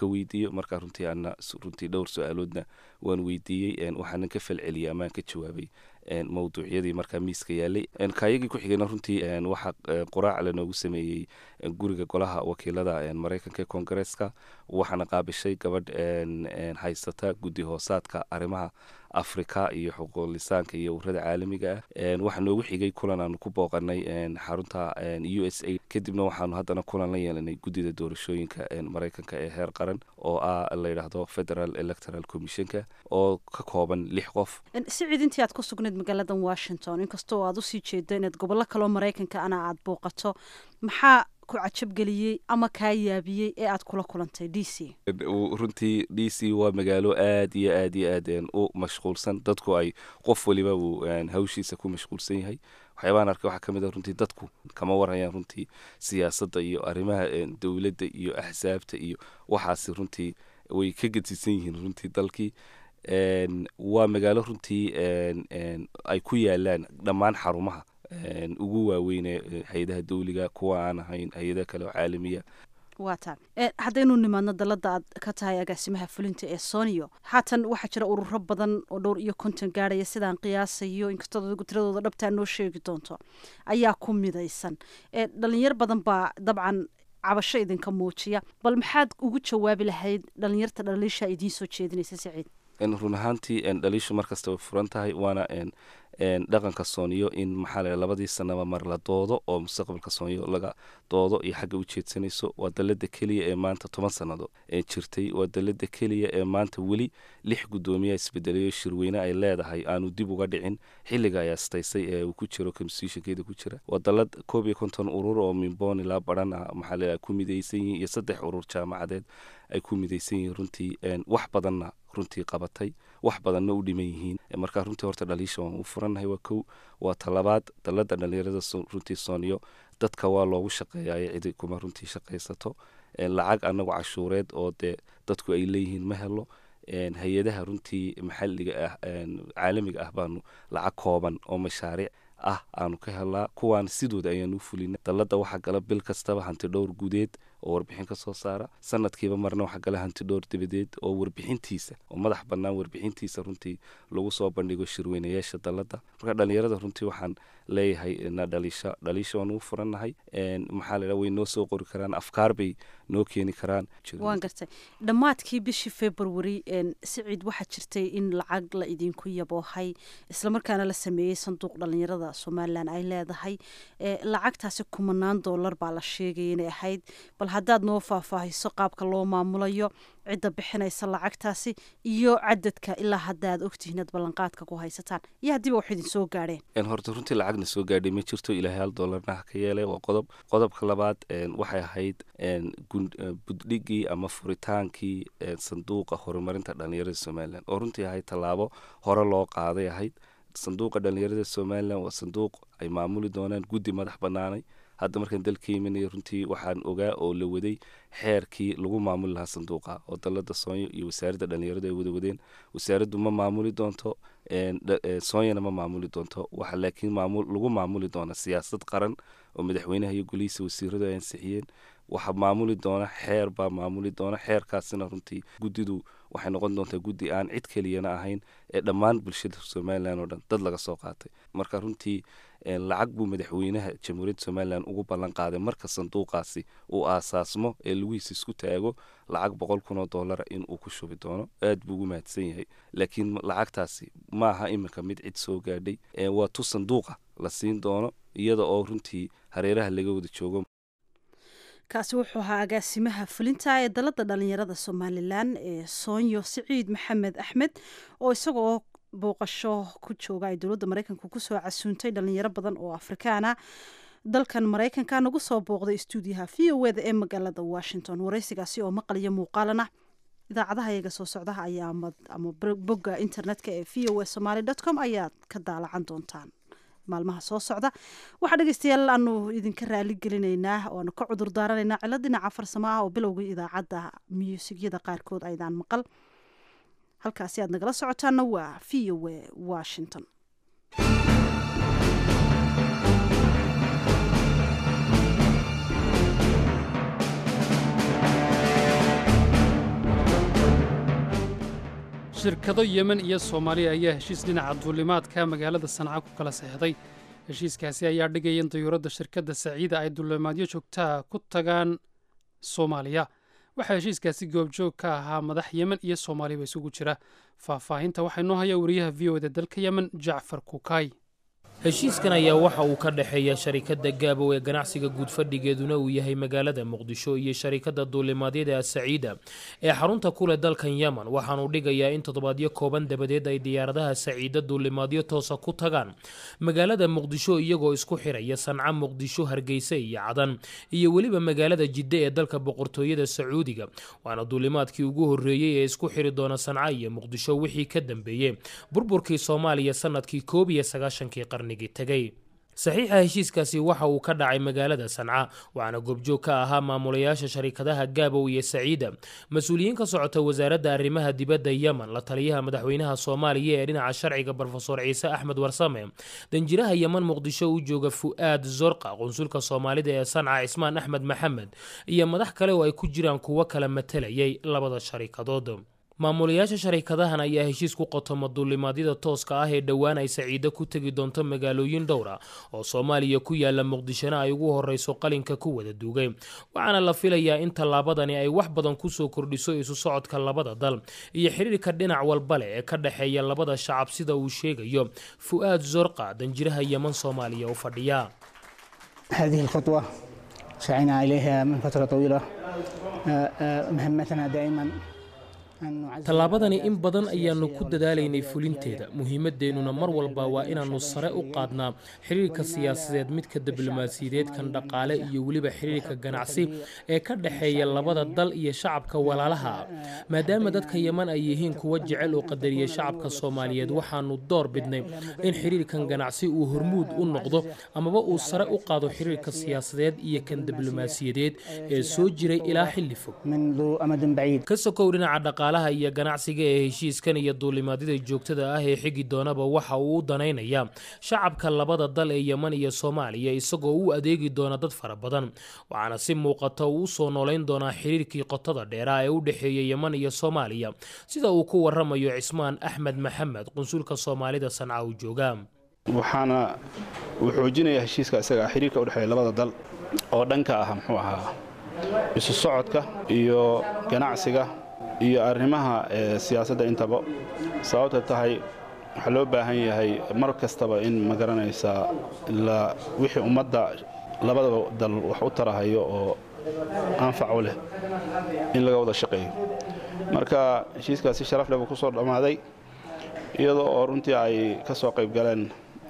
ka weydiiyo markaa runtii ana runtii dhowr su-aaloodna waan weydiiyey waxaanan ka falceliyay amaan ka jawaabay mawduucyadii markaa miiska yaalay kaayagii ku xigayna runtii waxaa quraac lanoogu sameeyey guriga golaha wakiilada maraykanka ee koongareeska waxaana qaabishay gabadh haysata guddi hoosaadka arrimaha afrika iyo xuquuq lisaanka iyo urada caalamiga ah waxaa noogu xigay kulan aanu ku booqanay xarunta u s a kadibna waxaanu haddana kulan la yeelanay guddida doorashooyinka maraykanka ee heer qaran oo ah layidhaahdo federal electoral commissionka oo ka kooban lix qof sicid intii aad ku sugnayd magaalada washington inkastoo aad usii jeedo inaad gobollo kaloo maraykanka ana aad booqato maxaa ku cajabgeliyey ama kaa yaabiyey ee aad kula kulantay d c runtii d c waa magaalo aad iyo aad iyo aad u mashquulsan dadku ay qof waliba uu hawshiisa ku mashquulsan yahay waxyaabahan arkay waxaa ka mid ah runtii dadku kama warhayaan runtii siyaasadda iyo arrimaha dowladda iyo axsaabta iyo waxaasi runtii way ka gedisan yihiin runtii dalkii waa magaalo runtii ay ku yaalaan dhammaan xarumaha ugu waaweyne hay-adaha dawliga kuwa aan ahayn hay-adaha kale oo caalamiya waa taa haddaynu nimaadno dalada aad ka tahay agaasimaha fulinta ee soniyo haatan waxaa jira ururo badan oo dhowr iyo konton gaadhaya sidaan qiyaasayo inkastoo adigu tiradooda dhabtaa noo sheegi doonto ayaa ku midaysan dhalinyar badan baa dabcan cabasho idinka muujiya bal maxaad ugu jawaabi lahayd dhalinyarta dhaliisha idiin soo jeedinaysa siciid run ahaantii dhaliishu markasta way furan tahay waana dhaqanka sooniyo in maxaa la labadii sanaba mar la doodo oo mustaqbalka sooniyo laga doodo iyo xagga u jeedsanayso waa dalada keliya ee maanta toban sanado ee jirtay waa dalada keliya ee maanta weli lix guddoomiya isbedelayo shirweyne ay leedahay aanu dib uga dhicin xilliga ay astaysay ee uu ku jiro constitutionkeeda ku jira waa dalad koob iyo konton urur oo minboon ilaa baran ah maxaa la ku midaysan yihiin iyo saddex urur jaamacadeed ay ku midaysan yihiin runtii wax badanna runtii qabatay wax badanna u dhiman yihiin markaa runtii horta dhaliisha waan u furannahay waa kow waa talabaad dalada dhalinyarada runtii sooniyo dadka waa loogu shaqeeyayo cidi kuma runtii shaqaysato lacag anagu cashuureed oo dee dadku ay leeyihiin ma helo hay-adaha runtii maxalliga ah caalamiga ah baanu lacag kooban oo mashaariic ah aanu ka helnaa kuwaan sidooda ayaanu u fulina dalada waxaa gala bil kastaba hanti dhowr gudeed oo warbixin ka soo saara sanadkiiba marna waxaa gala hanti dhowr dabadeed oo warbixintiisa oo madax bannaan warbixintiisa runtii lagu soo bandhigo shirweynayaasha dalada marka dhalinyarada runtii waxaan leeyahay na dhaliisha dhaliisha waan ugu furannahay maxaa la way noo soo qori karaan afkaar bay noo keeni karaan waan gartay dhammaadkii bishii february siciid waxaa jirtay in lacag la idinku yaboohay islamarkaana la sameeyey sanduuq dhalinyarada somalilan ay leedahay lacagtaasi kumanaan dollar baa la sheegaya inay ahayd bal haddaad noo faahfaahiso qaabka loo maamulayo cidda bixinaysa lacagtaasi iyo cadadka ilaa hadda aad ogtihiin ad ballanqaadka ku haysataan iyo haddiiba wax idin soo gaadheen horta runtii lacagna soo gaadhay ma jirto ilaahay hal dollarna ha ka yeelay waa qodob qodobka labaad waxay ahayd buddhigii ama furitaankii sanduuqa horumarinta dhalinyarada somalilan oo runtii ahayd tallaabo hore loo qaaday ahayd sanduuqa dhalinyarada somalilan waa sanduuq ay maamuli doonaan guddi madax bannaanay hadda markaan dalka imanaya runtii waxaan ogaa oo la waday xeerkii lagu maamuli lahaa sanduuqa oo dalada soonyo iyo wasaaradda dhalinyaradu ay wada wadeen wasaaraddu ma maamuli doonto soonyana ma maamuli doonto waxa laakiin lagu maamuli doona siyaasad qaran oo madaxweynaha iyo golihiisa wasiiradu ay ansixiyeen waxa maamuli doona xeer baa maamuli doona xeerkaasina runtii guddidu waxay noqon doontaa guddi aan cid keliyana ahayn ee dhammaan bulshada somalilan oo dhan dad laga soo qaatay marka runtii lacag buu madaxweynaha jamhuuriyadda somalilan ugu ballan qaaday marka sanduuqaasi uu aasaasmo ee lugihiisa isku taago lacag boqol kun oo dollara in uu ku shubi doono aad buu ugu mahadsan yahay laakiin lacagtaasi ma aha iminka mid cid soo gaadhay waa tu sanduuqa la siin doono iyada oo runtii hareeraha laga wada joogo kaasi wuxuu ahaa agaasimaha fulinta ee dalada dhalinyarada somalilan ee soonyo siciid maxamed axmed oo isagoo booqasho ku jooga ay dowladda maraykanka kusoo casuuntay dhalinyaro badan oo afrikaana dalkan maraykanka nagu soo booqday stuudiyaha v o eda ee magaalada washington wareysigaasi oo maqaliyo muuqaalana idaacadaha iyaga soo socdaha ayaa ama bogga internetka ee v o e somaly dot com ayaad ka daalacan doontaan maalmaha soo socda waxaa dhegeystayaal aanu idinka raali gelinaynaa oanu ka cudur daaranaynaa cilo dhinaca farsamo ah oo bilowgii idaacadda muusigyada qaarkood aydaan maqal halkaasi aad nagala socotaana waa v o e washington shirkado yemen iyo soomaaliya ayaa heshiis dhinaca duulimaadka magaalada sanca ku kala seexday heshiiskaasi ayaa dhigaya in dayuuradda shirkadda saciida ay duulimaadyo joogtaha ku tagaan soomaaliya waxaa heshiiskaasi goobjoog ka ahaa madax yemen iyo soomaaliyaba isugu jira faahfaahinta waxaa inoo haya wariyaha v o da dalka yemen jacfar kukaay heshiiskan ayaa waxa uu ka dhexeeya sharikadda gaabow ee ganacsiga guud fadhigeeduna uu yahay magaalada muqdisho iyo sharikadda duulimaadyada asaciida ee xarunta ku leh dalkan yemen waxaanuu dhigayaa in toddobaadyo kooban dabadeed ay diyaaradaha saciida duulimaadyo toosa ku tagaan magaalada muqdisho iyagoo isku xiraya sanca muqdisho hargeysa iyo cadan iyo weliba magaalada jidde ee dalka boqortooyada sacuudiga waana duulimaadkii ugu horreeyey ee isku xiri doona sanca iyo muqdisho wixii ka dambeeyey burburkii soomaaliya sanadkii koob iyo sagaashankii qarni saxiixa heshiiskaasi waxa uu ka dhacay magaalada sanca waxaana goobjoog ka ahaa maamulayaasha sharikadaha gaabow iyo saciida mas-uuliyiin ka socota wasaaradda arrimaha dibadda yemen la taliyaha madaxweynaha soomaaliya ee dhinaca sharciga brofesor ciise axmed warsame danjiraha yemen muqdisho u jooga fu'aad zorqa qunsulka soomaalida ee sanca cismaan axmed maxamed iyo madax kale oo ay ku jiraan kuwo kala matalayay labada sharikadood maamulayaasha sharikadahan ayaa heshiis ku qotoma duulimaadyada tooska ah ee dhowaan ay saciido ku tegi doonto magaalooyin dhowra oo soomaaliya ku yaala muqdishona ay ugu horeyso qalinka ku wada duugay waxaana la filayaa in tallaabadani ay wax badan kusoo kordhiso isu socodka labada dal iyo xiriirka dhinac walba leh ee ka dhexeeya labada shacab sida uu sheegayo fu'aad zorqa danjiraha yeman soomaaliya u fadhiya هذه الخطوة سعينا إليها من فترة طويلة مهمتنا دائما tallaabadani in badan ayaannu ku dadaalaynay fulinteeda muhiimadeennuna mar walba waa inaannu sare u qaadnaa xiriirka siyaasadeed midka diblomaasiyadeed kan dhaqaale iyo weliba xiriirka ganacsi ee ka dhexeeya labada dal iyo shacabka walaalaha ah maadaama dadka yeman ay yihiin kuwa jecel oo qadariya shacabka soomaaliyeed waxaannu door bidnay in xiriirkan ganacsi uu hormuud u noqdo amaba uu sare u qaado xiriirka siyaasadeed iyo kan diblomaasiyadeed ee soo jiray ilaa xilli fog ka sokow dhinaca dhaqaale iyo ganacsiga ee heshiiskan iyo duulimaadyada joogtada ah ee xigi doonaba waxa uu u danaynayaa shacabka labada dal ee yeman iyo soomaaliya isagoo u adeegi doona dad fara badan waxaana si muuqata uu usoo noolayn doonaa xiriirkii qotada dheeraa ee u dhexeeya yeman iyo soomaaliya sida uu ku waramayo cismaan axmed maxamed qunsulka soomaalida sanca uu jooga waxaana uu xoojinayaa heshiiska isaga xiriirka udhexeeya labada dal oo dhanka ah muxuu ahaa isu socodka iyo ganacsiga iyo arrimaha siyaasadda intaba sababta tahay waxaa loo baahan yahay mar kastaba in ma garanaysaa wixii ummadda labadaba dal wax u tarahayo oo anfac u leh in laga wada shaqeeyo marka heshiiskaasi sharaf leh buu ku soo dhammaaday iyadoo oo runtii ay ka soo qayb galeen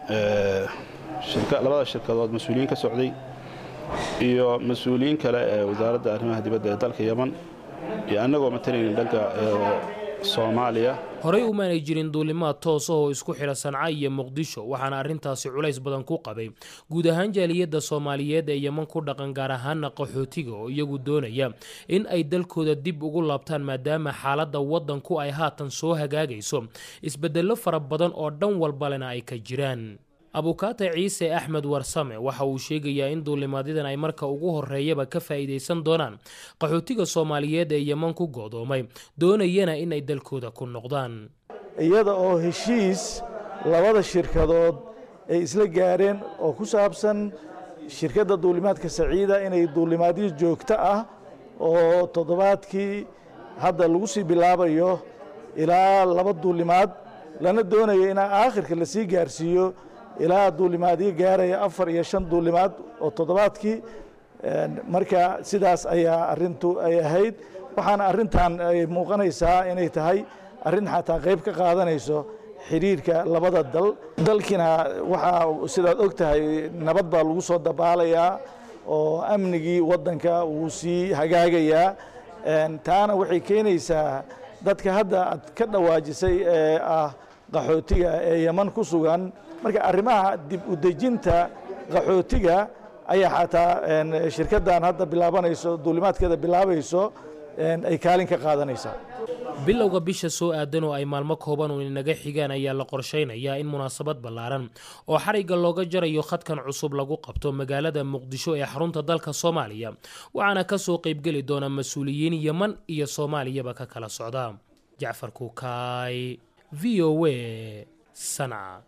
labada shirkadood mas-uuliyiin ka socday iyo mas-uuliyiin kale ee wasaaradda arrimaha dibadda ee dalka yeman iyo annagoo matalaynin dhanka soomaaliya horey umaanay jirin duulimaad toosa oo isku xidha sanca iyo muqdisho waxaana arrintaasi culays badan ku qabay guud ahaan jaaliyadda soomaaliyeed ee yeman ku dhaqan gaar ahaana qaxootiga oo iyagu doonaya in ay dalkooda dib ugu laabtaan maadaama xaaladda waddanku ay haatan soo hagaagayso isbeddello fara badan oo dhan walbalena ay ka jiraan abukaate ciise axmed warsame waxa uu sheegayaa in duulimaadyadan ay marka ugu horeeyaba ka faa'iidaysan doonaan qaxootiga soomaaliyeed ee yeman ku goodoomay doonayana in ay dalkooda ku noqdaan iyada oo heshiis labada shirkadood ay isla gaareen oo ku saabsan shirkadda duulimaadka saciida inay duulimaadyo joogto ah oo toddobaadkii hadda lagu sii bilaabayo ilaa laba duulimaad lana doonayo in aakhirka lasii gaarsiiyo ilaa duulimaadyo gaaraya afar iyo shan duulimaad oo toddobaadkii marka sidaas ayaa arintu ay ahayd waxaana arintan ay muuqanaysaa inay tahay arrin xataa qayb ka qaadanayso xiriirka labada dal dalkiina waxaa sidaad og tahay nabad baa lagu soo dabaalayaa oo amnigii waddanka wuu sii hagaagayaa taana waxay keenaysaa dadka hadda aad ka dhawaajisay ee ah qaxootiga ee yeman ku sugan marka arrimaha dib u dejinta qaxootiga ayaa xataa shirkaddan hadda bilaabanayso duulimaadkeeda bilaabayso ay kaalin ka qaadanaysaa bilowga bisha soo aadan oo ay maalmo kooban uun inaga xigaan ayaa la qorshaynayaa in munaasabad ballaaran oo xarigga looga jarayo khadkan cusub lagu qabto magaalada muqdisho ee xarunta dalka soomaaliya waxaana ka soo qaybgeli doona mas-uuliyiin yeman iyo soomaaliyaba ka kala socda jacfar kukaay v o a sanca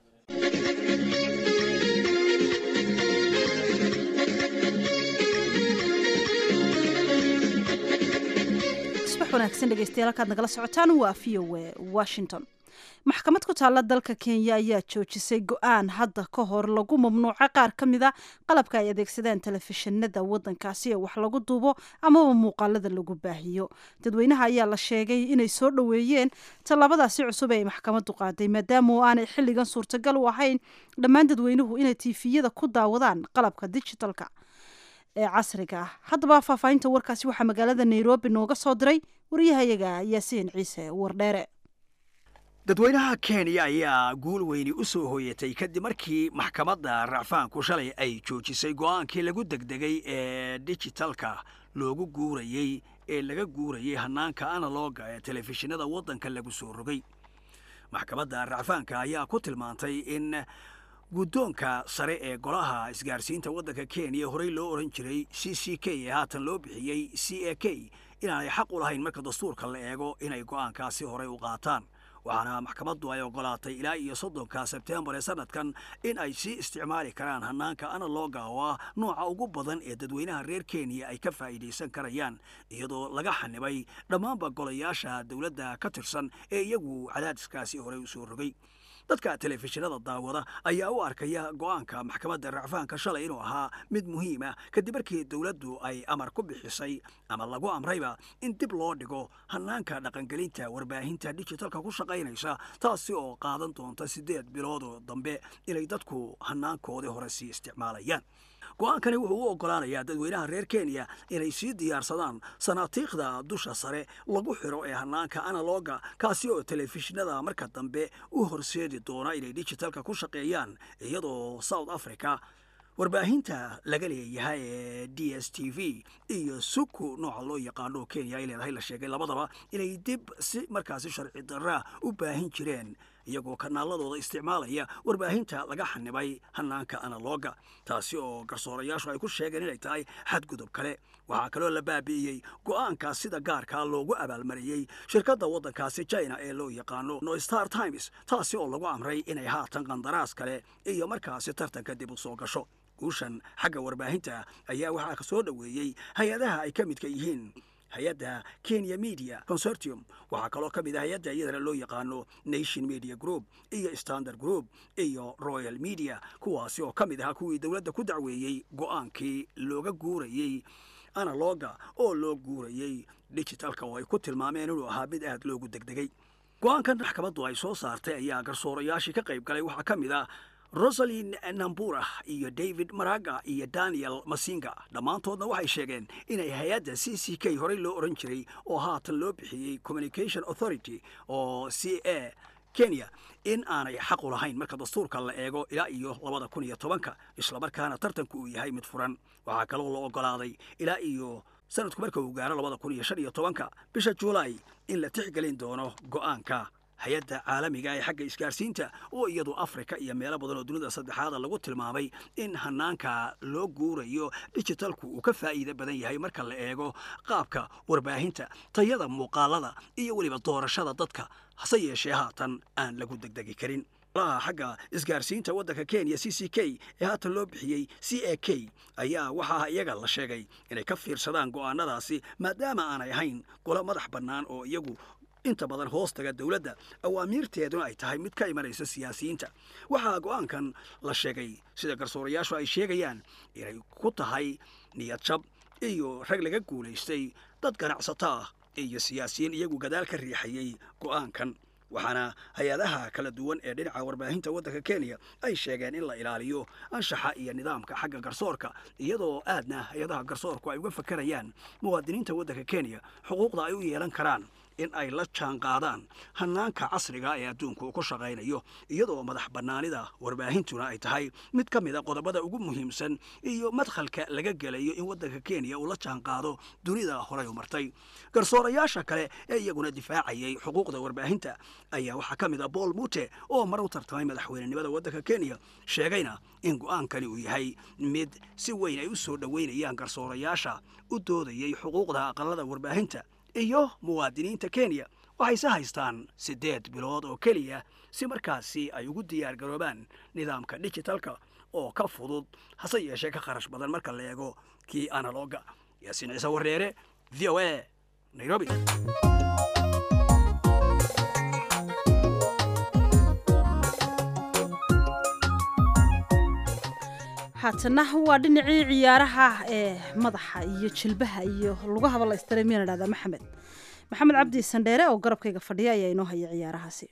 subax wanaagsan dhegeystayaal halkaad nagala socotaan waa v o a washington maxkamad ku taalla dalka kenya ayaa joojisay go-aan hadda ka hor lagu mamnuuco qaar ka mid a qalabka ay adeegsadaan telefishinada wadankaasi ee wax lagu duubo amaba muuqaalada lagu baahiyo dadweynaha ayaa la sheegay inay soo dhoweeyeen tallaabadaasi cusub ee ay maxkamadu qaaday maadaama oo aanay xilligan suurtagal u ahayn dhammaan dadweynuhu inay tiifiyada ku daawadaan qalabka digitalka ee casriga ah haddaba faahfaahinta warkaasi waxaa magaalada nairobi nooga soo diray wariyahayaga yaasiin ciise wardheere dadweynaha kenya ayaa guul weyni u soo hooyatay kadib markii maxkamadda racfaanku shalay ay joojisay go'aankii lagu degdegay ee dijitalka loogu guurayey ee laga guurayay hannaanka analoga ee telefishinada waddanka lagu soo rogay maxkamadda racfaanka ayaa ku tilmaantay in guddoonka sare ee golaha isgaarsiinta waddanka kenya horey loo odhan jiray c c k ee haatan loo bixiyey c a k inaanay xaq u lahayn marka dastuurka la eego inay go'aankaasi horey u qaataan waxaana maxkamaddu ay ogolaatay ilaa iyo soddonka sebtembar ee sanadkan in ay sii isticmaali karaan hannaanka analoga oo ah nooca ugu badan ee dadweynaha reer kenya ay ka faa'iidaysan karayaan iyadoo laga xanibay dhammaanba golayaasha dowladda ka tirsan ee iyagu cadaadiskaasi horey u soo rogay dadka telefishinada daawada ayaa u arkaya go'aanka maxkamadda racfaanka shalay inuu ahaa mid muhiima kadib markii dowladdu ay amar ku bixisay ama lagu amrayba in dib loo dhigo hannaanka dhaqangelinta warbaahinta dijitalka ku shaqaynaysa taasi oo qaadan doonta siddeed biloodoo dambe inay dadku hannaankoodii hore sii isticmaalayaan go'aankani wuxuu u oggolaanayaa dadweynaha reer kenya inay sii diyaarsadaan sanaatiikhda dusha sare lagu xiro ee hannaanka analoga kaasi oo telefishinada marka dambe u horseedi doona inay dijitalka ku shaqeeyaan iyadoo south africa warbaahinta laga leeyahay ee d s t v iyo suku nooca loo yaqaano kenya ay leedahay la sheegay labadaba inay dib si markaasi sharci darra u baahin jireen iyagoo kanaaladooda isticmaalaya warbaahinta laga xanibay hannaanka analoga taasi oo garsoorayaashu ay ku sheegeen inay tahay xadgudub kale waxaa kaloo la baabi'iyey go'aankaas sida gaarkaa loogu abaalmariyey shirkadda waddankaasi china ee loo yaqaano no star times taasi oo lagu amray inay haatan qandaraas kale iyo markaasi tartanka dib u soo gasho guushan xagga warbaahinta ayaa waxaa ka soo dhoweeyey hay-adaha ay ka midka yihiin hay-adda kenya media consortium waxaa kaloo ka mid ah hay-adda iyadana loo yaqaano nation media group iyo standard group iyo royal media kuwaasi oo ka mid ahaa kuwii dowladda ku dacweeyey go'aankii looga guurayey analoga oo loo guurayey digitalka oo ay ku tilmaameen inuu ahaa mid aad loogu degdegay go'aankan maxkamaddu ay soo saartay ayaa garsoorayaashii ka qayb galay waxaa ka mid ah rosalin nambura iyo david maraga iyo daniel masinga dhammaantoodna waxay sheegeen inay hay-adda c c k horey loo odhan jiray oo haatan loo bixiyey communication authority oo c a kenya in aanay xaq u lahayn marka dastuurka la eego ilaa iyo labada kun iyo tobanka islamarkaana tartanku uu yahay mid furan waxaa kaloo la ogolaaday ilaa iyo sanadku marka uu gaaro labada kun iyo shan iyo tobanka bisha juulaay in la tixgelin doono go'aanka hay-adda caalamiga ee xagga isgaarsiinta oo iyadu afrika iyo meelo badan oo dunida saddexaada lagu tilmaamay in hannaanka loo guurayo dijitalku uu ka faa'iida badan yahay marka la eego qaabka warbaahinta tayada muuqaalada iyo weliba doorashada dadka hase yeeshee haatan aan lagu degdegi karin laha xagga isgaarsiinta waddanka kenya c c k ee haatan loo bixiyey c a k ayaa waxaa iyaga la sheegay inay ka fiirsadaan go'aanadaasi maadaama aanay ahayn golo madax bannaan oo iyagu inta badan hoostaga dowladda awaamiirteeduna ay tahay mid ka imanaysa siyaasiyiinta waxaa go'aankan la sheegay sida garsoorayaashu ay sheegayaan inay ku tahay niyad jab iyo rag laga guulaystay dad ganacsato ah iyo siyaasiyiin iyagu gadaal ka riixayey go'aankan waxaana hay-adaha kala duwan ee dhinaca warbaahinta waddanka kenya ay sheegeen in la ilaaliyo anshaxa iyo nidaamka xagga garsoorka iyadoo aadna hay-adaha garsoorku ay uga fakarayaan muwaadiniinta waddanka kenya xuquuqda ay u yeelan karaan in ay la jaan qaadaan hannaanka casriga ee adduunku uu ku shaqaynayo iyadoo madax bannaanida warbaahintuna ay tahay mid ka mid a qodobada ugu muhiimsan iyo madkhalka laga gelayo in waddanka kenya uu la jaan qaado dunida horay u martay garsoorayaasha kale ee iyaguna difaacayay xuquuqda warbaahinta ayaa waxaa ka mid a bool mute oo mar u tartamay madaxweynenimada waddanka kenya sheegayna in go'aankani uu yahay mid si weyn ay u soo dhoweynayaan garsoorayaasha u doodayay xuquuqda aqalada warbaahinta iyo muwaadiniinta kenya waxayse haystaan siddeed bilood oo keliya si markaasi ay ugu diyaar garoobaan nidaamka digitalka oo ka fudud hase yeeshee ka kharash badan marka la eego kii analoga yaasiin ciise wareere v o a nairobi haatana waa dhinacii ciyaaraha ee madaxa iyo jilbaha iyo lugahaba la istaray miyana dhahdaa maxamed maxamed cabdi sandheere oo garabkayga fadhiya ayaa inoo haya ciyaarahaasi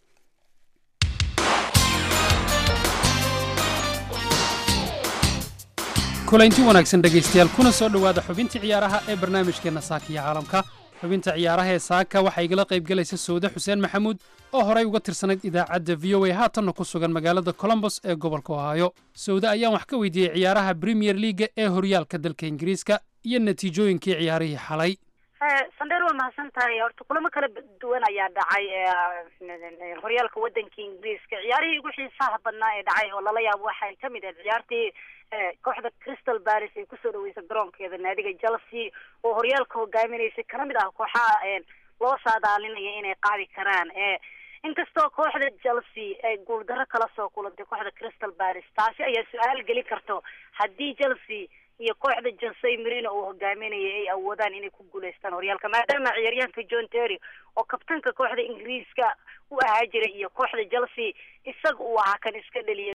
kulanti wanaagsan dhegaystayaal kuna soo dhowaada xubintii ciyaaraha ee barnaamijkeenna saaka iyo caalamka xubinta ciyaaraha ee saaka waxaa igala qaybgelaysa sawde xuseen maxamuud oo horey uga tirsanayd idaacadda v o a haatanna ku sugan magaalada colombos ee gobolka ohaayo sawde ayaan wax ka weydiiyey ciyaaraha premier leaga ee horyaalka dalka ingiriiska iyo natiijooyinkii ciyaarihii xalay sandheer waa mahadsan tahay horta kulamo kala duwan ayaa dhacay horyaalka waddanka ingiriiska ciyaarihii ugu xiisaha badnaa ee dhacay oo lala yaabo waxay ka mid ahayd ciyaartii kooxda crystal paris ay kusoo dhaweysay garoonkeeda naadiga chelsea oo horyaalka hogaaminaysay kana mid ah kooxaha loo saadaalinaya inay qaadi karaan inkastoo kooxda chelsea ay guuldarro kala soo kulantay kooxda crystal paris taasi ayaa su-aal geli karto haddii chelsea iyo kooxda jose marino uu hogaaminayay ay awoodaan inay ku guuleystaan horyaalka maadaama ciyaaryahanka john terry oo kabtanka kooxda ingiriiska u ahaa jiray iyo kooxda chelsea isaga uu ahaa kan iska dheliyay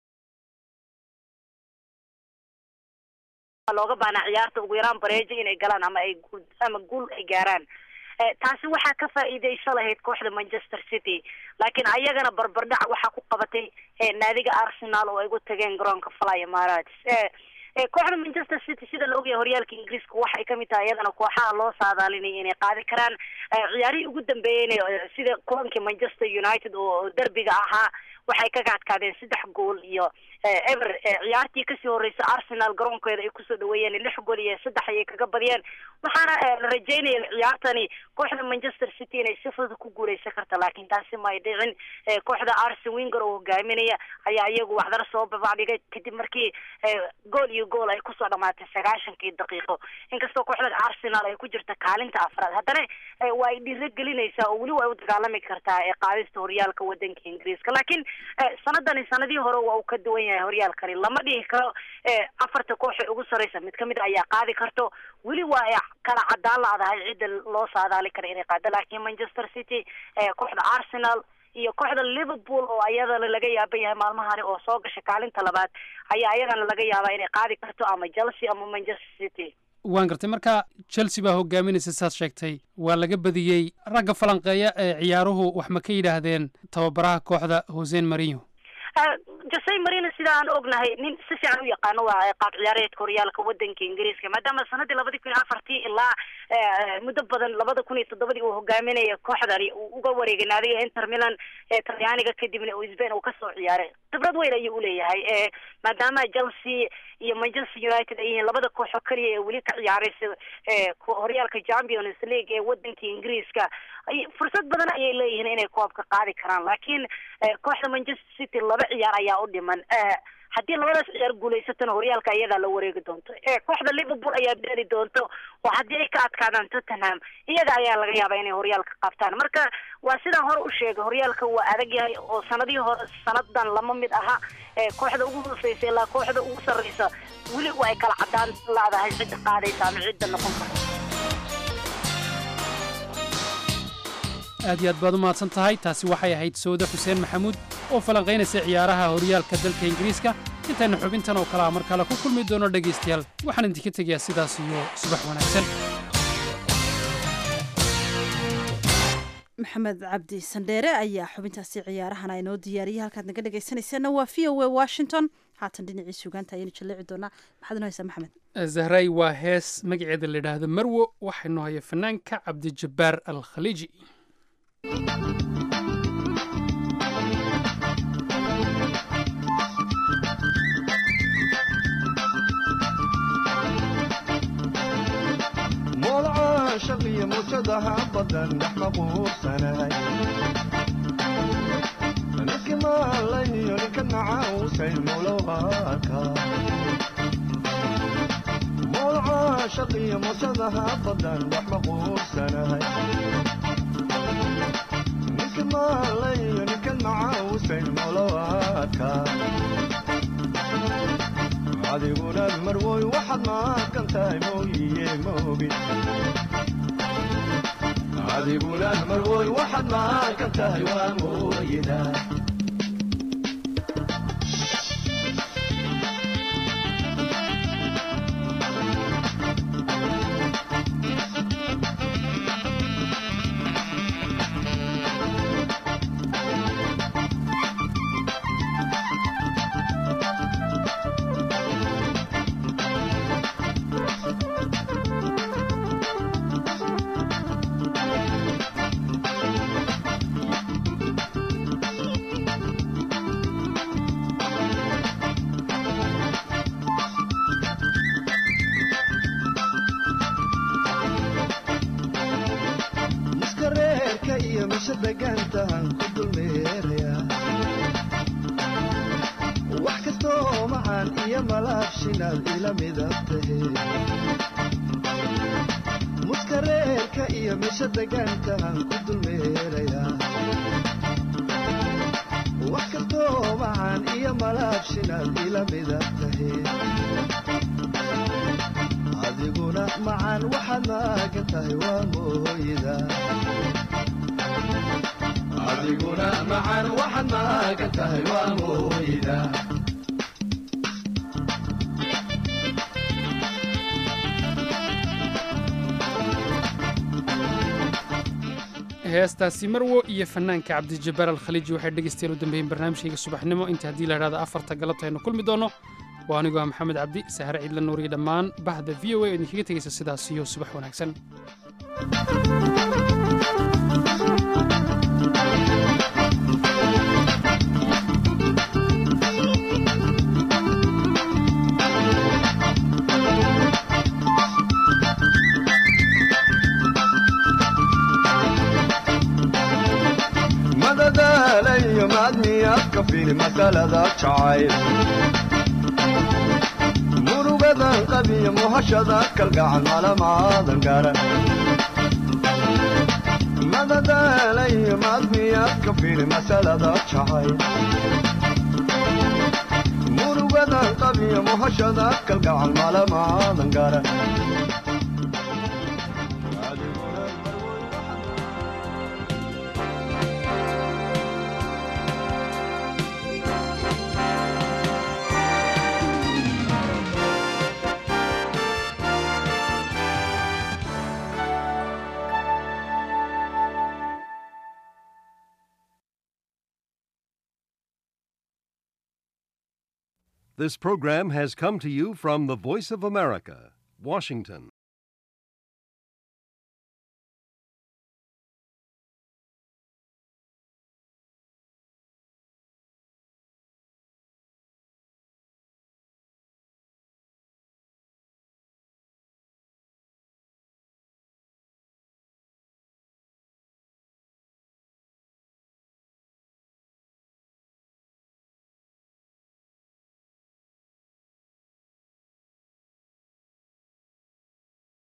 looga baanaa ciyaarta ugu yaraan bareejo inay galaan ama ay guul ama guul ay gaaraan taasi waxaa ka faa'iideysa lahayd kooxda manchester city laakiin ayagana barbardhac waxaa ku qabatay naadiga arsenal oo ay ugu tageen garoonka fly emirates kooxda manchester city sida la ogyahay horyaalka ingiriiska waxay kamid tahay iyadana kooxaha loo saadaalinaya inay qaadi karaan ciyaarihii ugu dambeeyeyna sida kulankii manchester united oo derbiga ahaa waxay kaga adkaadeen saddex gool iyo ever ciyaartii kasii horreysay arsenal garoonkeeda ay kusoo dhaweeyeen lix gool iyo saddex ayay kaga badiyeen waxaana la rajeynaya ciyaartani kooxda manchester city inay si fudud ku guuleysan karta laakiin taasi ma ay dhicin kooxda arsen winger oo hogaaminaya ayaa iyagu waxdara soo babacdhigay kadib markii gool iyo gool ay kusoo dhamaatay sagaashankii daqiiqo inkastoo kooxda arsenal ay ku jirta kaalinta afraad haddana waa ay dhiiro gelinaysaa oo weli waa u dagaalami kartaa ee qaadista horyaalka wadanka ingiriiska laakiin sanadani sanadii hore waa uu ka duwan yahay horyaalkani lama dhihi karo afarta koox ee ugu sarreysa mid kamid a ayaa qaadi karto weli waa ay kala cadaan la-dahay cidda loo saadaali kara inay qaado laakiin manchester city kooxda arsenal iyo kooxda liverpool oo ayadana laga yaaban yahay maalmahani oo soo gashay kaalinta labaad ayaa ayadana laga yaabaa inay qaadi karto ama chelsea ama manchester city waan gartay marka chelsea baa hogaaminaysa saad sheegtay waa laga badiyey ragga falanqeeya ee ciyaaruhu wax ma ka yidhaahdeen tababaraha kooxda hosen marino jose marino sida aan ognahay nin si fiican u yaqaano waa qaab ciyaareedka horyaalka wadanka ingiriiska maadaama sanadii labadii kun iyo afartii ilaa muddo badan labada kun iyo toddobadii uu hogaaminaya kooxdani uu uga wareegay naadiga inter milan ee talyaaniga kadibna uu sbain uu kasoo ciyaaray khibrad weyn ayuu uleeyahay maadaama chelsea iyo manchester united ay yihiin labada kooxoo keliya ee weli ka ciyaaraysa horyaalka champions league ee wadanka ingiriiska fursad badan ayay leeyihiin inay koobka qaadi karaan laakiin kooxda manchester city laba ciyaar ayaa u dhiman haddii labadaas ciyaar guulaysatana horyaalka iyadaa la wareegi doonto kooxda liverpool ayaa beeli doonto oo haddii ay ka adkaadaan tottenham iyaga ayaa laga yaabaa inay horyaalka qabtaan marka waa sidaan hore u sheegay horyaalka waa adag yahay oo sanadihii hore sanadan lama mid aha kooxda ugu hooseysa ilaa kooxda ugu sarreysa weli waa ay kala cadaan laadahay cidda qaadaysa ama cidda noqon karta aad iyo aad baad u mahadsan tahay taasi waxay ahayd sawde xuseen maxamuud oo falanqaynaysa ciyaaraha horyaalka dalka ingiriiska intaynu xubintan oo kale a mar kale ku kulmi doono dhegaystayaal waxaan idinka tegayaa sidaas iyo subax wanaagsan maxamed cabdi sandheere ayaa xubintaasi ciyaarahana inoo diyaariyay halkaad naga dhegaysanayseena waa v o a washington haatan dhinacii sugaanta ayaynu jalleeci doonaa maxaad inoo haysaa maxamed zahray waa hees magaceeda la yidhaahdo marwo waxaynu haya fanaanka cabdijabbaar al khaliiji moolca shaqiyo muujadaha badan dhex qabuursanahay niski maalayo ninka nacausay mulowaka moolca shaqiyo muujadaha badan dhex qabuursanahay maalayo ninkan macaawusayn molowaadka adiguna marwoy waxaad maaqan tahay mooyiye moogi adiguna marwoy waxaad maaqan tahay waa mooyida miska reerka iyo misha degaantahan ku dulmeeraya wax kastoo macaan iyo malaabshinaad ila midab tahe muska reerka iyo misha degaantahan ku dulmeeraya wax kastoo macaan iyo malaabshinaad ila midab tahe adiguna macaan waxaad maagan tahay waa mooyida adiguna macaan waxaad maagan tahay waa mooyida heestaasi marwo iyo fanaanka cabdijabbaar alkhaliiji waxay dhegaystayaal u dambeeyeen barnaamijkayga subaxnimo inta haddii la idhahda afarta galabta aynu kulmi doonno waa anigu ah maxamed cabdi sahare ciidla nuuriyo dhammaan bahda v o a oo idinkaga tegaysa sidaas iyo subax wanaagsan madadaalayo maadmiyaad ka fili masalada jacayl murugadan qabiyo muhashada kalgacan malamaadan garan madadaalayo maadmiyaad ka fili masalada jacayl murugadan qabiyo muhashada kalgacan malamaadan garan This program has come to you from the Voice of America, Washington.